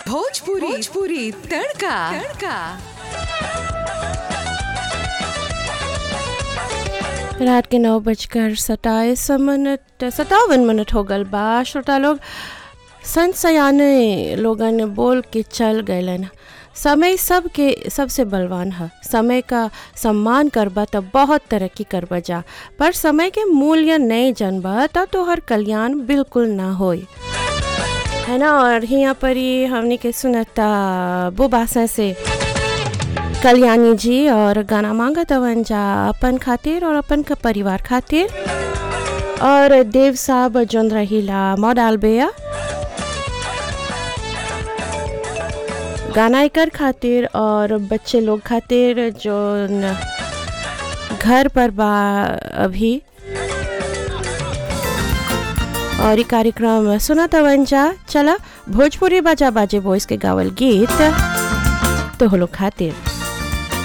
भोजपुरी भोजपुरी तड़का तड़का रात के नौ बजकर सताईस मिनट सतावन मिनट हो गल बा श्रोता लोग संत सयाने लोगन बोल के चल गए समय सबके सबसे बलवान है समय का सम्मान करबा तो बहुत तरक्की करबा जा पर समय के मूल्य नहीं जानबा तो तोहर कल्याण बिल्कुल ना होई है ना और यहाँ पर ही हमने के सुनता बुबासा से कल्याणी जी और गाना मांगा तवन जा अपन खातिर और अपन का परिवार खातिर और देव साहब जोन रहीला मॉडल बेया गाना एकर खातिर और बच्चे लोग खातिर जो घर पर बा अभी और ये कार्यक्रम सुना तवन जा चला भोजपुरी बाजा बाजे वॉइस के गावल गीत तो लोग खातिर